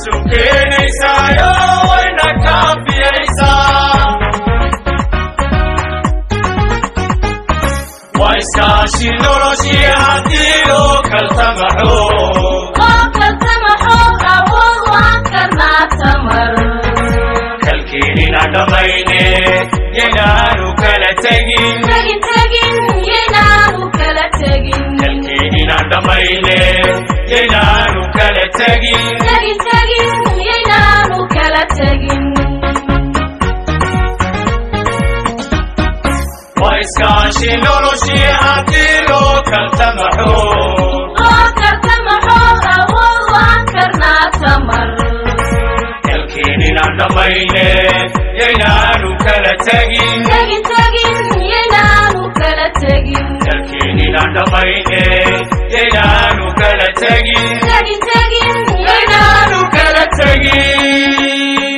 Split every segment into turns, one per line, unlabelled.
isu keenaysaayo wayna kaafiyaysaa waa iskaashi noloshii haddii loo kaltamaxo kalkeenina dhammayne yaynaanu kala tegin kalkeenina dhammayne yaynaanu kala tegin waa iskaashi noloshii haddii loo kaltamaxo kalkeenina dhammayne yaynaanu kala tegin kalkeenina dhammayne yaynaanu kala tegin yaynaanu kala tegin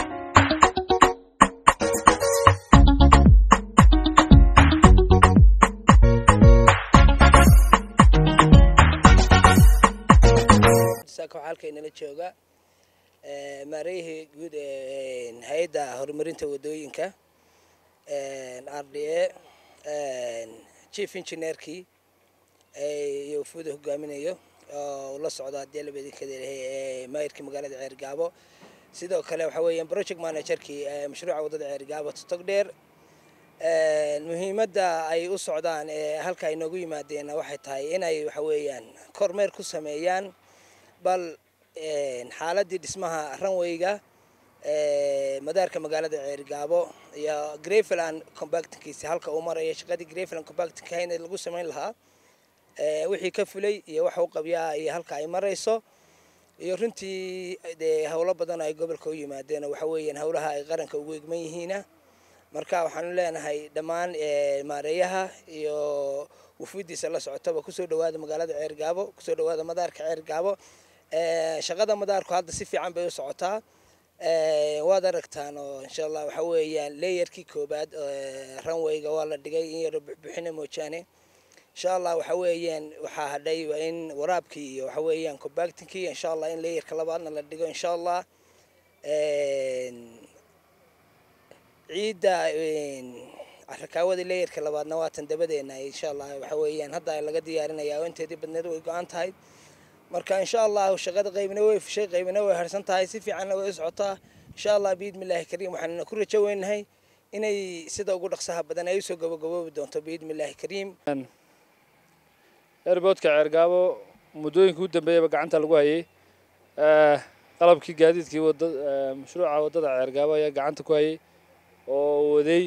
saaka waxaa halkaynala jooga maarayihii guud ee hay-adda horumarinta wadooyinka r d a chief engineerkii iyo wafuuda hogaaminayo oo ula socdo haddii labadinkada lehay maayirkii magaalada ceergaabo sidoo kale waxa weeyaan project managerkii mashruuca waddada ceergaabo totogdheer muhiimadda ay u socdaan ee halka ay noogu yimaadeen waxay tahay inay waxa weeyaan kormeer ku sameeyaan bal xaaladii dhismaha ranwayga madaarka magaalada ceergaabo iyo greveland compactinkiisa halka uu marayo shaqadii greveland compactinka in lagu samayn lahaa wixii ka fulay iyo waxa u qabyaa iyo halka ay marayso iyo runtii dee howlo badan ay gobolka u yimaadeen waxa weeyaan howlaha ay qaranka ugu egman yihiina marka waxaanu leenahay dhammaan maareeyaha iyo wufuuddiisa la socotaba kusoo dhawaada magaalada ceergaabo kusoo dhawaada madaarka ceergaabo shaqada madaarku hadda si fiican bay u socotaa waad aragtaan oo insha allah waxa weeyaan leeyarkii koobaad ranwayga waa la dhigay in yaro buxbuxina moojaane insha allah waxa weeyaan waxaa hadhay waa in waraabkii iyo waxa weeyaan compactinkii insha allah in leeyarka labaadna la dhigo insha allah ciidda rakaawada leeyarka labaadna waatan dabadeena insha allah waxa weeyaan hadda laga diyaarinaya oo inteedii badneed way go-an tahay marka insha allah shaqada qaybna way fushay qaybna way harsan tahay si fiicanna way u socotaa insha allah biidmillaahi kariim waxaanuna ku rajo weynahay inay sida ugu dhaqsaha badan ay usoo gabagaboobi doonto biidmillaahi kariim
airboodka ceergaabo muddooyinka u dambeeyaba gacanta lagu hayay qalabkii gaadiidkii wada mashruuca waddada ceergaabo ayaa gacanta ku hayay oo waday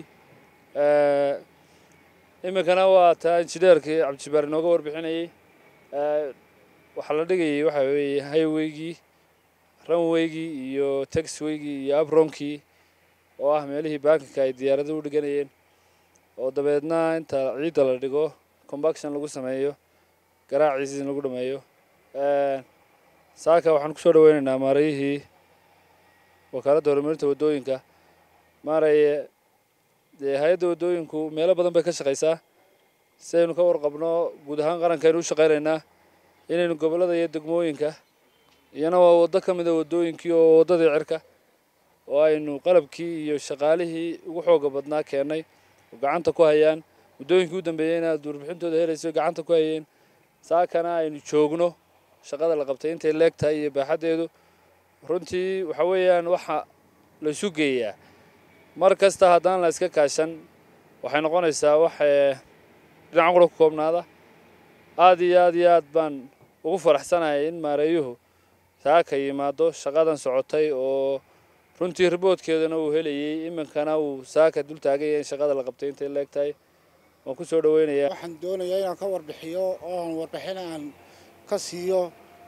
iminkana waa taa injineerkii cabdijabbaar inooga warbixinayay waxaa la dhigayay waxa weeye highwaygii runwaygii iyo taxwaygii iyo abronkii oo ah meelihii baakinka ay diyaaradu u dhiganayeen oo dabeedna inta ciidda la dhigo combaction lagu sameeyo garaaciisi in lagu dhameeyo saaka waxaan kusoo dhaweynaynaa maarayihii wakaaladda horumarinta waddooyinka maaraye dee hay-adda waddooyinku meelo badan bay ka shaqaysaa si aynu ka warqabno guud ahaan qarankaynu u shaqaynaynaa inaynu gobollada iyo degmooyinka iyana waa waddo ka mida waddooyinkii oo waddadii cirka oo aynu qalabkii iyo shaqaalihii ugu xooga badnaa keennay oo gacanta ku hayaan muddooyinkii u dambeeyeyna aad warbixintooda helayso gacanta ku hayeen saakana aynu joogno shaqada la qabtay intay leeg tahay iyo baaxaddeedu runtii waxa weeyaan waxa la isu geeyaa mar kasta haddaan la iska kaashan waxay noqonaysaa wax dhinac qura ku koobnaada aada iyo aada iyo aad baan ugu faraxsanahay in maareeyuhu saaka yimaado shaqadan socotay oo runtii riboodkeedana uu helayay iminkana uu saaka dul taagan yahay in shaqada la qabtay intay leeg tahay waan ku soo dhaweynayaa
waxaan doonayaa inaan ka warbixiyo oo aan warbixin aan ka siiyo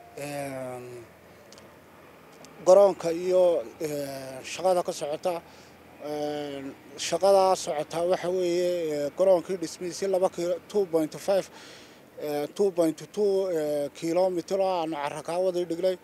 garoonka iyo shaqada ka socota shaqadaa socotaa waxa weeye garoonkii dhismihiisi laba kilo two point five two point two kilomitr oo aanu carrakaawadii dhignay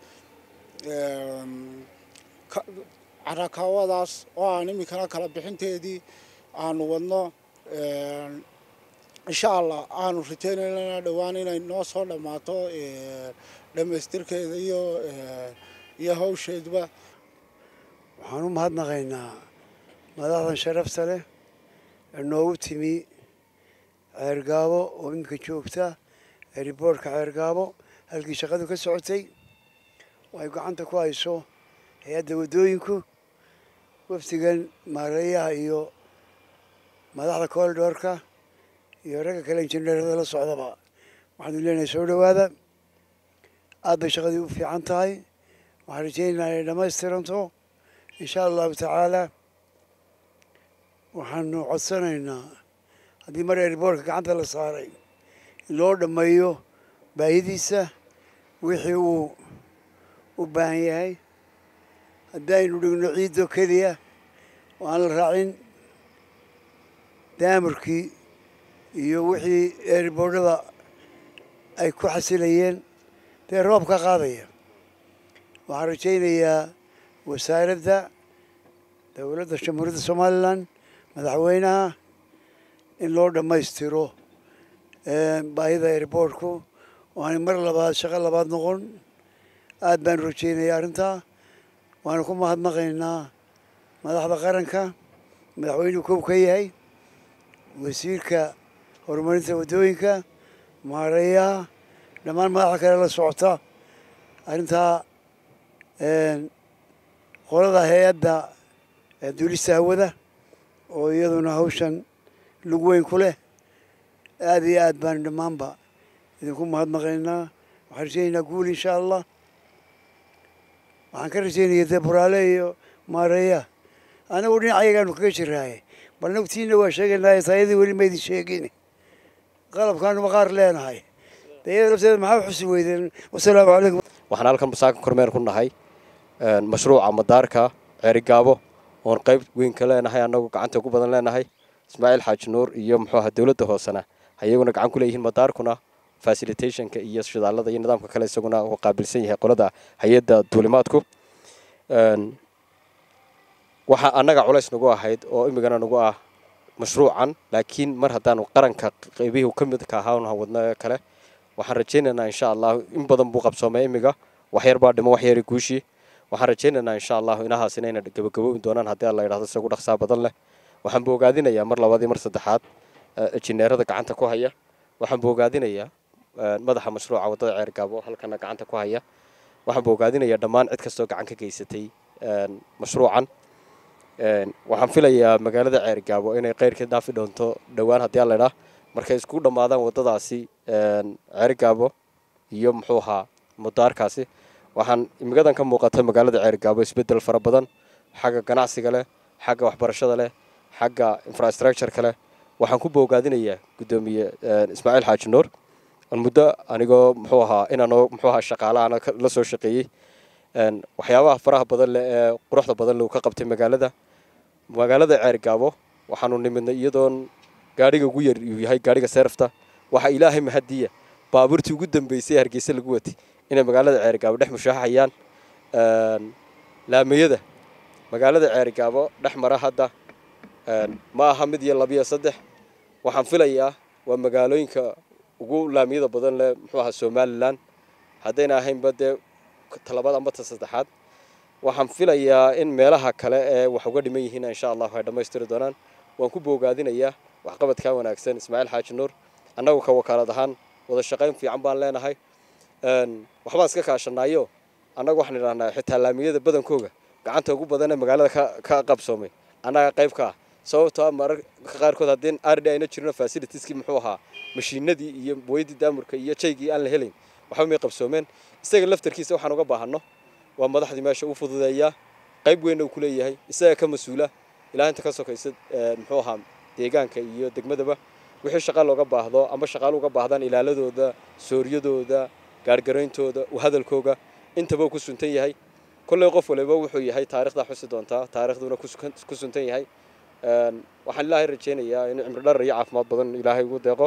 carakaawadaas oo aan iminkana kala bixinteedii aanu wadno insha allah aanu ritaynayna dhowaan inay noo soo dhammaato dhammaystirkeeda iyo iyo hawsheeduba
waxaan u mahadnaqaynaa madaxdan sharafta leh ee noogu timi ceergaabo oo iminka joogta eriboortka ceergaabo halkii shaqadu ka socotay oo ay gacanta ku hayso hay-adda waddooyinku wafdigan maareeyaha iyo madaxda koolidhoorka iyo ragga kale injineerada la socdaba waxaanu leenahay soo dhowaada aad bay shaqadii u fiican tahay waxaan rajaynaynaa inay dhammaystiranto insha allahu tacaala waxaanu codsanaynaa haddii mar eriboorka gacanta la saaray in loo dhammeeyo baahidiisa wixii uu u baahan yahay haddaynu dhigno ciiddo keliya oo aan la raacin daamurkii iyo wixii eriboordhada ay ku xasilayeen dee roobka qaadaya waxaan rajaynayaa wasaaradda dowladda jamhuuriyadda somalilan madaxweynaha in loo dhammaystiro baahida eriboortku oo aanay mar labaad shaqo labaad noqon aad baanu rajaynaya arrintaa waanu ku mahadnaqaynaa madaxda qaranka madaxweynuhu kow ka yahay wasiirka horumarinta waddooyinka maareeyaha dhammaan madaxda kale la socota arrintaa qolada hay-adda duulista hawada oo iyaduna hawshan lug weyn ku leh aada iyo aad baanu dhammaanba idinku mahadnaqaynaa waxaan rajaynaynaa guul insha allah waxaan ka rajaynaya dee buraale iyo maareeya anagu dhinacayagaanu kaga jiraaye bal nagtiina waa sheegaynaaye taayadii weli maydin sheegin qalabkaanu maqaar leenahay dee iyada lafteeda maxaa xusi weydeen wasalaamu calaykum
waxaan halkan masaaka kormeer ku nahay mashruuca madaarka ceerigaabo oon qayb weyn ka leenahay annagu gacanta ugu badan leenahay ismaaciil xaaji nuur iyo muxuu aha dowladda hoosena ayaguna gacan ku leeyihiin madaarkuna facilitationka iyo shidaalada iyo nidaamka kale isaguna uu qaabilsan yahay qolada hay-adda duulimaadku waxaa annaga culays nagu ahayd oo imigana nagu ah mashruucan laakiin mar haddaanu qaranka qaybihii ka midka ahaa wadno kale waxaan rajaynaynaa insha allahu in badan buu qabsoomay imiga waxyar baa dhimo waxyari guushii waxaan rajaynaynaa insha allahu inahaasina ina gabagaboobi doonaan haddii alla yidhahdo isagu dhaqsaa badan leh waxaan boogaadinayaa mar labaad iyo mar saddexaad injineerada gacanta ku haya waxaan boogaadinayaa madaxa mashruuca waddada ceergaabo halkana gacanta ku haya waxaan boogaadinayaa dhammaan cid kastoo gacan ka geysatay mashruucan waxaan filayaa magaalada ceergaabo inay qeyrka dhaafi doonto dhowaan haddii alla idhaa markay isku dhammaadaan waddadaasi ceergaabo iyo muxuu ahaa mudaarkaasi waxaan imigadan ka muuqata magaalada ceergaabo isbeddel fara badan xagga ganacsiga leh xagga waxbarashada leh xagga infrastructureka leh waxaan ku boogaadinayaa guddoomiye ismaaciil xaaji nuur muddo anigoo muxuu ahaa inaanoo muxuu ahaa shaqaalaana la soo shaqeeyey waxyaabaha faraha badan leh ee quruxda badan leh uu ka qabtay magaalada magaalada ceergaabo waxaanu nimidnay iyadoon gaadhiga ugu yar uu yahay gaadhiga seerafta waxaa ilaahay mahadiya baabuurtii ugu dambeysay ee hargeysa lagu watay inay magaalada ceergaabo dhex mushaaxayaan laamiyada magaalada ceergaabo dhex mara hadda ma aha mid iyo labiyo saddex waxaan filayaa waa magaalooyinka ugu laamiyada badan leh muxuu ahaa somalilan haddayna ahaynba dee talabaad amba ta saddexaad waxaan filayaa in meelaha kale ee wax uga dhiman yihiin insha allahu ay dhammaystiri doonaan waan ku boogaadinayaa waxqabadkaa wanaagsan ismaaciil xaaji nuur annagu ka wakaalad ahaan wada shaqayn fiican baan leenahay waxbaan iska kaashanaayo annagu waxaan idhahnaa xitaa laamiyada badankooga gacanta ugu badan ee magaalada ka qabsoomay annaga qayb ka ah sababtoo ah mararka qaarkood haddii ardi ayna jirno fasilitieskii muxuu ahaa mashiinadii iyo weydii daamurka iyo jaygii aan la helayn waxba may qabsoomeen isaga laftarkiisa waxaan uga baahanno waa madaxdii meesha u fududeeyaa qayb weynna uu ku leeyahay isaga ka mas-uula ilaa inta ka sokaysa muxuu ahaa deegaanka iyo degmadaba wixii shaqa looga baahdo amba shaqaalo uga baahdaan ilaaladooda sooryadooda gaargarayntooda hadalkooga intaba uu ku suntan yahay kolley qof waliba wuxuu yahay taarikhdaa xusi doontaa taarikhduuna ku suntan yahay waxaan ilaahay rajaynayaa inuu cimri dharar iyo caafimaad badan ilaahay ugu deeqo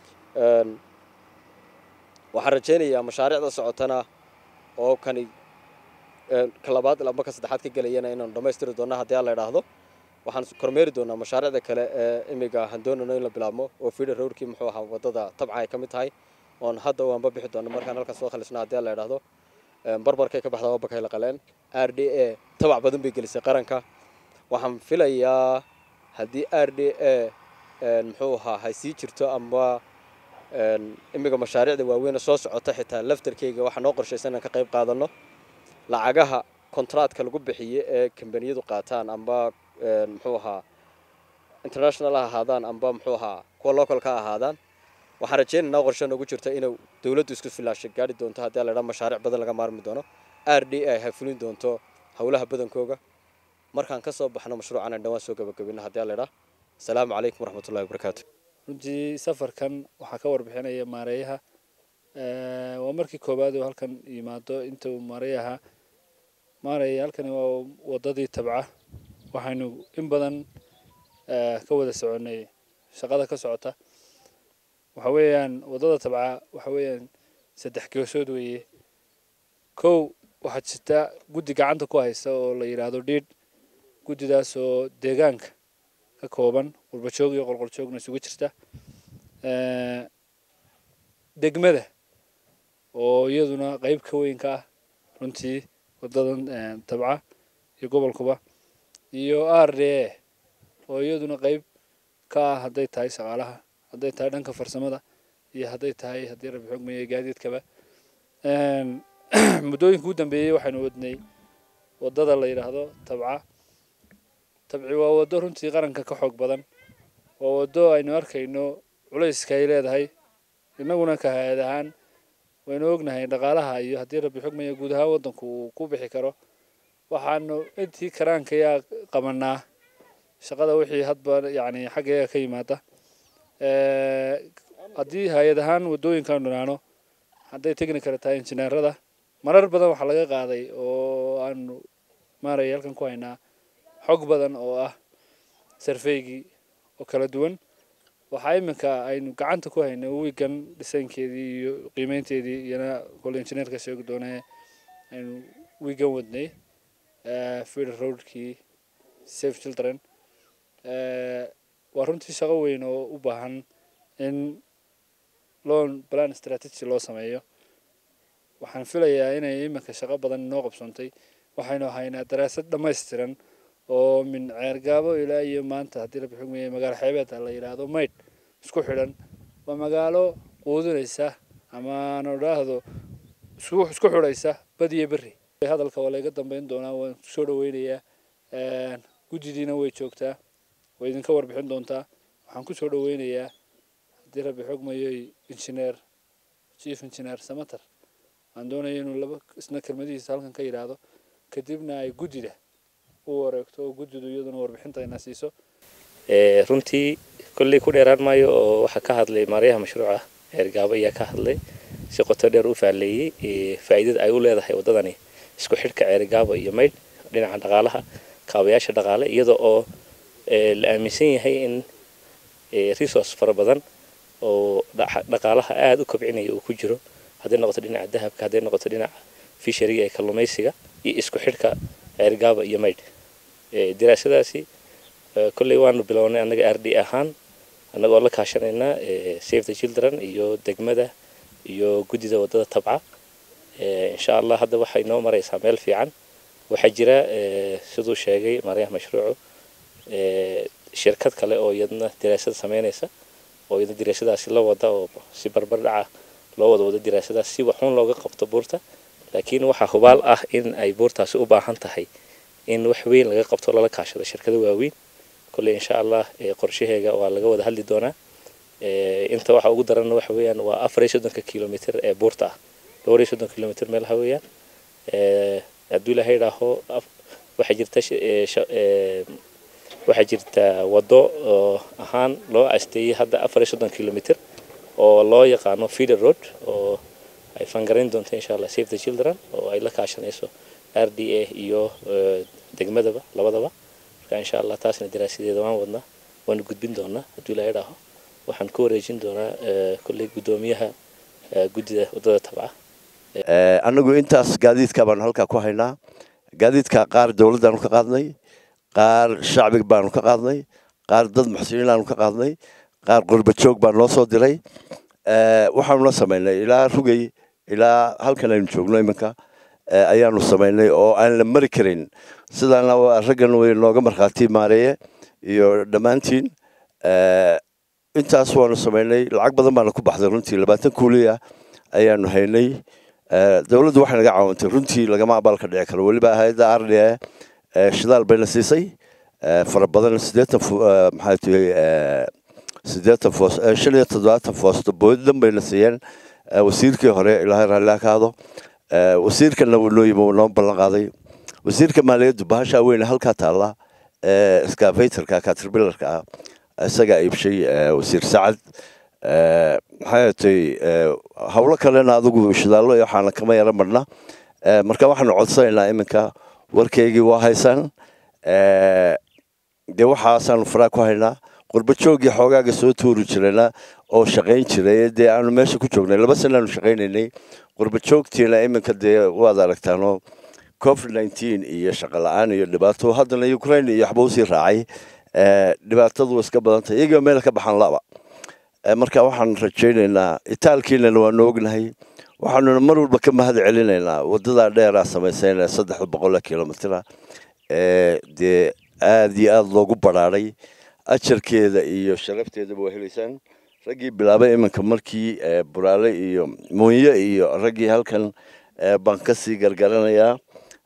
waxaan rajaynayaa mashaariicda socotana oo kani ka labaad amba ka saddexaad ka gelayana inaanu dhammaystiri doonna haddii aan la idhaahdo waxaan kormeeri doonaa mashaariicda kale ee imiga handoonano in la bilaabmo oo fida rowrkii muxuu ahaa waddada tabca ay ka mid tahay oon hadda waanba bixi doona markaan halkan soo khalisna haddii aan la idhaahdo barbarkay ka baxdaa wabakay la qaleen r d a tabac badan bay gelisay qaranka waxaan filayaa haddii r d a muxuu ahaa hay sii jirto ama imiga mashaariicda waaweyn soo socota xitaa laftarkeyga waxaa noo qorshaysan inaan ka qayb qaadano lacagaha kontraadka lagu bixiye ee kambaniyadu qaataan amba muxuu ahaa international ha ahaadaan amba muxuu ahaa kuwa localka ha ahaadaan waxaan rajaynaynaa qorshe noogu jirta inuu dowladdu isku filaasha gaari doonto haddii la idhaa mashaariic badan laga maarmi doono r d a hay fulin doonto howlaha badankooga markaan ka soo baxno mashruucan aan dhawaan soo gabagabino haddii la idhaa asalaamu calaykum waraxmatullahi wabarakaatu
runtii safarkan waxaa ka warbixinaya maareeyaha waa markii koowaad oo halkan yimaado inta uu maareeyaha maaraya halkani waa wadadii tabca waxaynu in badan ka wada soconay shaqada ka socota waxa weeyaan wadada tabca waxa weeyaan saddex geesood weeye kow waxaad jirtaa guddi gacanta ku haysta oo la yidhaahdo dhiidh guddidaas oo deegaanka ka kooban qurbajoog iyo qolqoljoogna isugu jirta degmada oo iyaduna qeyb ka weyn ka ah runtii wadadan tabca iyo gobolkuba iyo r d a oo iyaduna qeyb ka ah hadday tahay shaqaalaha hadday tahay dhanka farsamada iyo hadday tahay haddii rabi xogmaya gaadiidkaba muddooyinka ugu dambeeyey waxaynu wadnay wadada la yidhaahdo tabca tabci waa waddo runtii qaranka ka xoog badan waa waddo aynu arkayno culayska ay leedahay innaguna ka hay-ad ahaan waynu ognahay dhaqaalaha iyo haddii rabbi xogmaya guud ahaan waddanku uu ku bixi karo waxaanu intii karaankayaa qabanaa shaqada wixii hadba yacni xaggeega ka yimaada haddii hay-ad ahaan waddooyinkaanu dhanaano hadday technical tahay injineerada marar badan waxaa laga qaaday oo aanu maaraya halkan ku haynaa xog badan oo ah sarfeygii oo kala duwan waxaa iminka aynu gacanta ku haynay wiigan dhisaynkeedii iyo qiimeynteedii iyana kole injineerka sheegi doonee aynu wiigan wadnay feeder roadkii safe children waa runtii shaqo weyn oo u baahan in loan plan strategy loo sameeyo waxaan filayaa inay iminka shaqo badan inoo qabsoontay waxaynu haynaa daraasad dhammaystiran oo min ceergaabo ilaa iyo maanta haddii rabbi xugmaya magaalo xeebeeda la yidhaahdo maydh isku xidhan waa magaalo quudinaysa ama aan idhaahdo isku xidhaysa badiyo berri hadalka waa layga dambeyn doonaa waan soo dhaweynayaa guddidiina way joogtaa way idinka warbixin doontaa waxaan kusoo dhaweynayaa haddii rabbi xogmayoy injineer chief engineer samater aan doonaya inuu laba isna kelmadihiisa halkan ka yidhaahdo kadibna ay guddida u wareegto oo guddidu iyaduna warbixinta ina siiso
runtii kolley ku dheeraan maayo oo waxaa ka hadlay maaryaha mashruuca eergaabo ayaa ka hadlay si qoto dheer u fahleeyey faa'iidada ay u leedahay waddadani isku xidhka ceerigaabo iyo maydh dhinaca dhaqaalaha kaabayaasha dhaqaale iyada oo la aaminsan yahay in resource fara badan oo dhaqaalaha aada u kobcinaya uu ku jiro hadday noqoto dhinaca dahabka hadday noqoto dhinaca fishariga ee kalluumaysiga iyo isku xidhka ceerigaabo iyo maydh daraasadaasi kolley waanu bilownay annaga r d ahaan annagoo la kaashanaynaa save the children iyo degmada iyo guddida waddada tabca insha allah hadda waxay noo maraysaa meel fiican waxaa jira siduu sheegay maaryaha mashruucu shirkad kale oo iyadna daraasad sameynaysa oo iyadna daraasadaasi la wada oo si barbar dhaca loo wada wado daraasadaas si waxuun looga qabto buurta laakiin waxaa hubaal ah in ay buurtaasi u baahan tahay in wax weyn laga qabto lala kaashado shirkado waaweyn kolley insha allah qorshaheega waa laga wada hadli doonaa inta waxa ugu daranna waxa weeyaan waa afar iyo soddonka kilomitr ee buurta ah dhowr iyo soddon kilomitr meelaha weeyaan hadduu ilaahay idhaaho waxaa jirta waxaa jirta waddo oo ahaan loo asteeyey hadda afar iyo soddon kilomitr oo loo yaqaano feeder road oo ay fangarayn doonto insha allah save the children oo ay la kaashanayso r d a iyo degmadaba labadaba marka insha allah taasna daraasadeeda waan wadnaa waanu gudbin doonaa hadduu ilaahay idhaaho waxaan ku wareejin doonaa kolley guddoomiyaha guddida waddada tabca
annagu intaas gaadiidka baanu halkaa ku haynaa gaadiidka qaar dowladdaanu ka qaadnay qaar shacbiga baanu ka qaadnay qaar dad muxsiniinaanu ka qaadnay qaar qurbajoog baa noo soo diray waxaanuna samaynay ilaa rugay ilaa halkan aynu joogno iminka ayaanu samaynay oo aan la mari karin sidaana raggan way nooga markhaati maareeye iyo dhammaantiin intaas waanu samaynay lacag badan baana ku baxday runtii labaatan kuuliya ayaanu haynay dowladdu waxay naga caawintay runtii lagama abaalka dhici karo weliba hay-adda ardia shidaal bayna siisay fara badan sideetan maxaa tihi sideetan foos shan iyo toddobaatan foosto boodadan bayna siiyeen wasiirkii hore ilaahay raalli ka hado wasiirkana wuu noo yimi wuu noo ballan qaaday wasiirka maaliyaddu bahashaa weyne halkaa taalla scavatorka caterpillarka ah isagaa iibshay wasiir sacad maxay tay howlo kalena adigu shidaallo iyo waxaana kama yara marna marka waxaanu codsanaynaa iminka warkeygii waa haysaan dee waxaasaanu faraa ku haynaa qurba joogii xoogaaga soo tuuri jirayna oo shaqayn jiray dee aanu meesha ku joognay laba sanaanu shaqaynaynay qurba joogtiina iminka dee waad aragtaanoo covid nineteen iyo shaqo la-aan iyo dhibaato haddana ukraine iyo waxba usii raacay dhibaatadu iska badantay iyagiiba meel ka baxaan laba marka waxaan rajaynaynaa itaalkiinana waanu ognahay waxaanuna mar walba ka mahad celinaynaa wadadaa dheeraa samaysayna saddexda boqol kilomitira dee aada iyo aada loogu baraaray ajarkeeda iyo sharafteedaba waa helaysaan raggii bilaabay iminka markii buraale iyo muunye iyo raggii halkan baan kasii gargaranayaa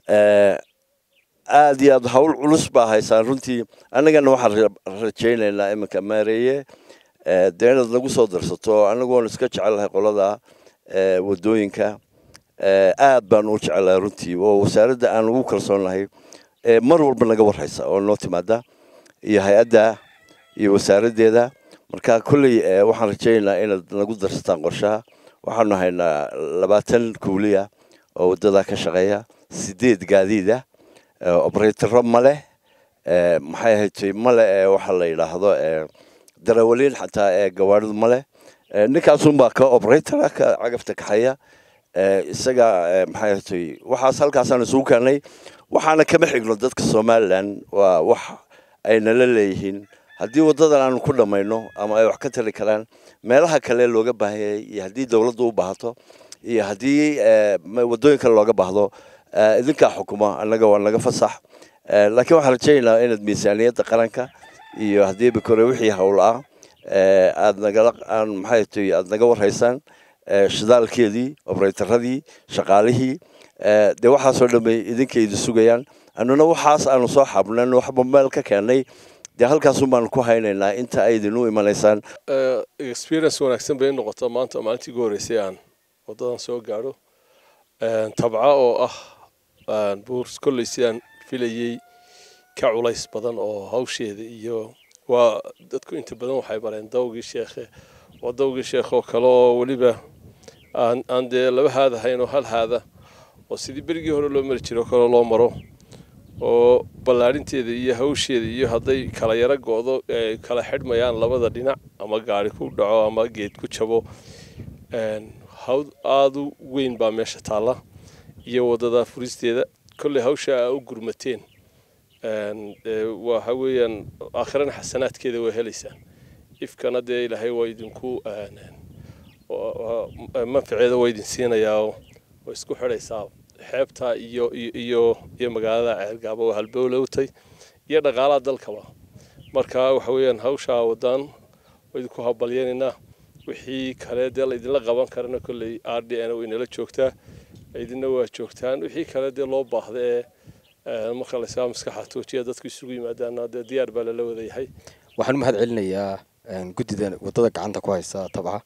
aada iyo aada hawl culus baa haysaan runtii annagana waxaan rajaynaynaa iminka maareeye dee inaad nagu soo darsato anagu waanu iska jecelahay qolada wadooyinka aad baanu u jecelahay runtii oo wasaaradda aan ugu kalsoonahay mar walba naga warhaysa oo noo timaada iyo hay-adda iyo wasaaraddeeda marka kolley waxaan rajaynaynaa inaad nagu darsataan qorshaha waxaanu haynaa labaatan kuuliya oo waddadaa ka shaqeeya sideed gaadiida obratoro male maxay ahayd male waxa la yidhaahdo darawaliin xataa ee gawaaridu male ninkaasunbaa ka obratora ka cagafta kaxeeya isaga maxay ahayd waxaas halkaasaan isugu keenay waxaana kama xigno dadka somalilan waa wax ay nala leeyihiin haddii waddadan aanu ku dhammayno ama ay wax ka tari karaan meelaha kale looga baahanyay iyo haddii dowladdu u baahato iyo haddii waddooyin kale looga baahdo idinkaa xukuma annaga waa naga fasax laakiin waxaan rajaynaynaa inaad miisaaniyadda qaranka iyo haddii bikore wixii howl ah aad nagala aan maxay tahay aad naga warhaysaan shidaalkeedii obratoradii shaqaalihii dee waxaasoo dhamay idinkaydi sugayaan annuna waxaas aanu soo xabnan waxba meel ka keennay dee halkaasun baanu ku haynaynaa inta ay idinu imanaysaan
experience wanaagsan bay noqotaa maanta maalintii ugu horreysay aan waddadan soo gaadho tabca oo ah buurs kolley sidaan filayey ka culays badan oo hawsheeda iyo waa dadku inta badan waxay bareen dawgii sheekhe waa dawgii sheekh oo kale oo weliba aan aan dee laba haad ahayn oo hal haada oo sidii berigii hore loo mari jiro kale loo maro oo ballaarinteeda iyo hawsheeda iyo hadday kala yaro go-do ay kala xidhmayaan labada dhinac ama gaari ku dhaco ama geed ku jabo hawd aada u weyn baa meesha taalla iyo waddada furisteeda kolley hawsha aa u gurmateen waxa weeyaan aakhirana xasanaadkeeda waa helaysaan ifkana dee ilaahay waa idinku manfaceeda waa idin siinayaa oo isku xidhaysaa xeebta iyo iyo iyo magaalada ceelgaaba waa halbowlowtay iyo dhaqaalaha dalkaba marka waxa weeyaan hawshaa wadaan waa idinku habalyanaynaa wixii kale dee laydinla qaban karana kolley r d n way nala joogtaa idinna waa joogtaan wixii kale dee loo baahda ee marka laysaa maskaxa toojiya dadku isugu yimaadaana dee diyaar baa lala wadayahay
waxaan u mahad celinayaa guddida waddada gacanta ku haysa tabca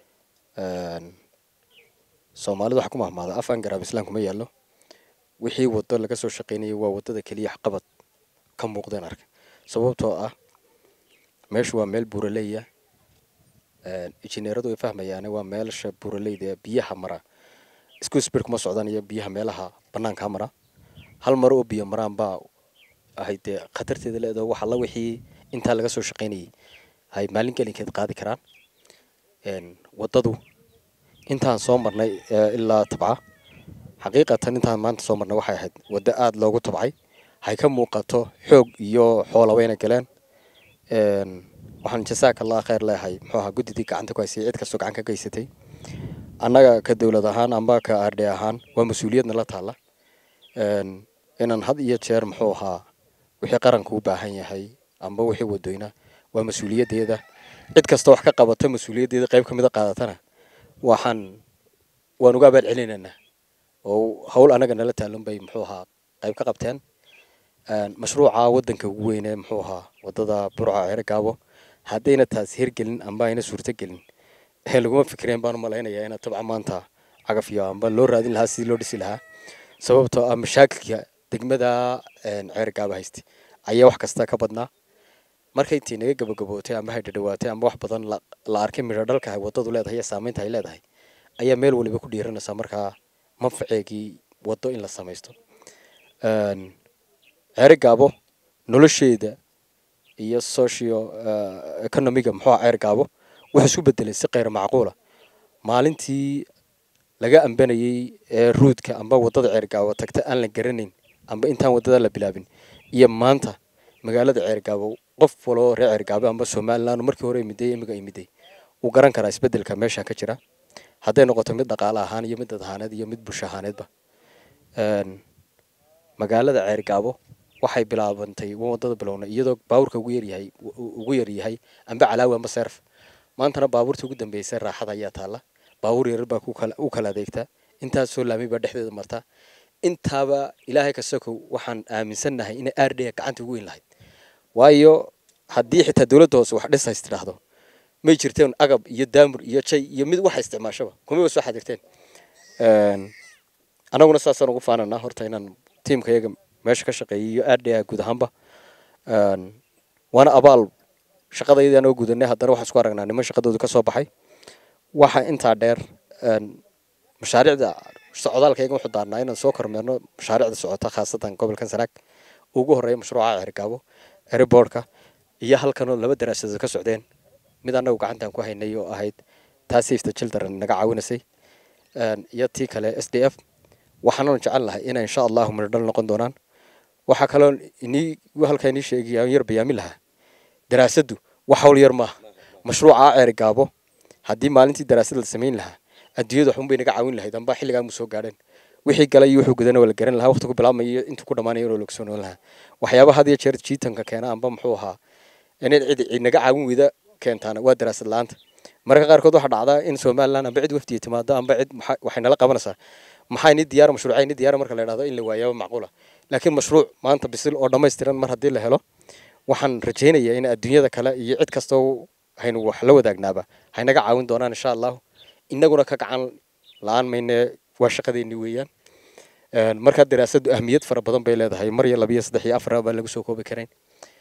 soomaalida waxaa ku mahmaada af aan garaab islaam kuma yaallo wixii waddo laga soo shaqaynayay waa waddada keliya waxqabad ka muuqdeen arka sababtoo ah meeshu waa meel buuraleya injineeradu ay fahmayaane waa meelsha buuraleyda biyaha mara isku sbir kuma socdaan iyo biyaha meelaha banaanka mara hal mar oo biyo maraan baa ahayd dee khatarteeda leedaho wax alla wixii intaa laga soo shaqaynayay hay maalin gelinkeed qaadi karaan waddadu intaan soo marnay ilaa tabca xaqiiqatan intaan maanta soo marnay waxay ahayd waddo aada loogu tabcay hay ka muuqato xoog iyo xoola wayna galeen waxaan jasaaka allah kheyr leeyahay muxuu ahaa guddidii gacanta ku haysay cid kastoo gacan ka geysatay annaga ka dowlad ahaan amba ka ardhe ahaan waa mas-uuliyadna la taalla inaan had iyo jeer muxuu ahaa wixii qaranka u baahan yahay amba wixii wadoyna waa mas-uuliyaddeeda cid kasta wax ka qabata mas-uuliyaddeeda qayb ka mida qaadatana waxaan waan uga abaal celinaynaa oo hawl annaga nala taalan bay muxuu ahaa qayb ka qabteen mashruuca waddanka ugu weyne muxuu ahaa waddada burca ceergaabo haddayna taas hirgelin amba ayna suurtogelin laguma fikireen baan u malaynayaa ina tabca maanta cagafyo amba loo raadin lahaa sidii loo dhisi lahaa sababtoo ah mashaakilka degmada ceergaaba hayste ayaa wax kasta ka badnaa marka intii naga gabagabootay amba hay dhadhawaatay amba wax badan la arkay midho dhalka ay waddadu leedahay iyo saameynta ay leedahay ayaa meel waliba ku dhiiranaysaa markaa manfaceegii waddo in la samaysto ceergaabo nolosheeda iyo socio economiga muxuu ah ceergaabo wuxuu isku bedelay si keyr macquula maalintii laga ambanayay ee ruudka amba waddada ceergaabo tagta aan la garanayn amba intaan waddada la bilaabin iyo maanta magaalada ceergaabo qof waloo reer ceergaabo amba somalilan markii hore imiday imiga imiday wuu garan karaa isbedelka meesha ka jira hadday noqoto mid dhaqaale ahaan iyo mid dad ahaaneed iyo mid bulsho ahaaneedba magaalada ceergaabo waxay bilaabantay waddada bilownay iyadoo baabuurka ugu yaryahay ugu yaryahay amba calaawi amba seerf maantana baabuurta ugu dambeysay raaxada ayaa taalla baabuur yarar baa u kala adeegtaa intaas soo laamay baa dhexdeeda martaa intaaba ilaahay kasokow waxaan aaminsannahay inay aardheya gacanta ugu weyn lahayd waayo haddii xitaa dowladda hoose wax dhisays tidhaahdo may jirteen agab iyo daamur iyo jay iyo mid waxa isticmaashaba kumaba soo xadirteen annaguna saasaan ugu faananaa horta inaan tiimka iyaga meesha ka shaqeeyay iyo aardheya guud ahaanba waana abaal shaqadayadii anoo gudanay haddana waxaan isku aragnaa niman shaqadooda ka soo baxay waxa intaa dheer mashaariicda socdaalkayga wuxuu daarnaa inaan soo kormeerno mashaariicda socota khaasatan gobolkan sanaag ugu horreeya mashruuca cergaabo eriboorka iyo halkanoo laba daraasadood ka socdeen mid annagu gacantaan ku haynay oo ahayd taa safety children naga caawinasay iyo tii kale s d f waxaanan jecel lahay inay insha allahu midhodhal noqon doonaan waxaa kaloo inii halkaa inii sheegaya aan yar bayaami lahaa daraasaddu wax hawl yar maaha mashruuca ceergaabo haddii maalintii daraasad la samayn lahaa adduunyada waxun bay naga caawin lahayd amba xilligaa mu soo gaadheen wixii galay iyo wuxuu gudana waa la garan lahaa waqti ku bilaabmaya iyo intuu ku dhamaanaya inuu laga soo noon lahaa waxyaaba had iyo jeer jiitanka keena amba muxuu ahaa inay cid cid naga caawin weyda keentaana waa daraasad la-aanta mararka qaarkood waxaa dhacdaa in somaliland amba cid wafdiya timaado amba cid waxay nala qabanaysaa maxaa ini diyaara mashruuca ini diyaara marka la idhahdo in la waayaaba macquula laakiin mashruuc maanta bisil oo dhammaystiran mar haddii la helo waxaan rajaynayaa in adduunyada kale iyo cid kastoo haynu wax la wadaagnaaba haynaga caawin doonaan insha allahu inaguna ka gacan la-aan mayne waa shaqadeeni weeyaan markaa daraasaddu ahmiyad fara badan bay leedahay mar iyo labiyo saddex iyo afar baan lagu soo koobi karayn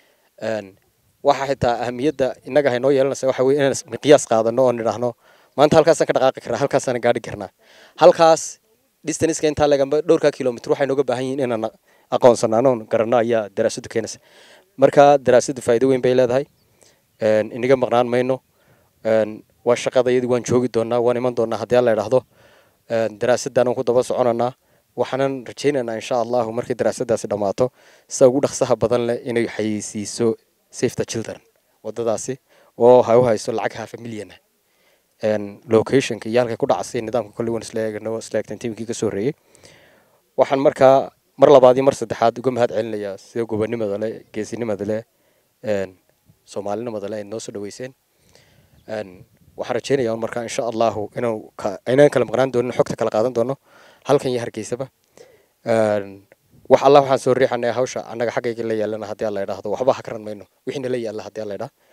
waxa xitaa ahamiyadda innaga haynoo yeelanaysa waxa weye inaan miqyaas qaadano oo nidhaahno maanta halkaasaan ka dhaqaaqi karnaa halkaasaan gaadhi karnaa halkaas distanska intaa legamba dhowrkaa kilomitr waxay nooga baahan yihiin inaan aqoonsanaano garanno ayaa daraasaddu keenaysa marka daraasaddu faa'iido weyn bay leedahay inaga maqnaan mayno waa shaqadayadii waan joogi doonaa waan iman doonaa haddii alla idhaahdo daraasadaan ku daba soconanaa waxaanan rajaynaynaa insha allahu markii daraasadaasi dhammaato sida ugu dhaqsaha badan leh inay xayeysiiso safety children wadadaasi oo ha u hayso lacag half a million ah locationka iyo halkay ku dhacasay nidaamka kolley waan isla eegno isla eegtan tiimkii ka soo horeeyey waxaan markaa mar labaad iyo mar saddexaad uga mahad celinayaa sida gobonimada leh geesinimada leh soomaalinimada leh ay noo soo dhaweyseen waxaan rajaynayaa un markaa insha allahu inuu aynaan kala maqnaan doonin xogta kala qaadan doono halkan iyo hargeysaba wax allah waxaan soo riixanaya hawsha annaga xaggayga la yaalana haddii alla idhaahdo waxba ha karan mayno wixii nala yaalla haddii alla idhaa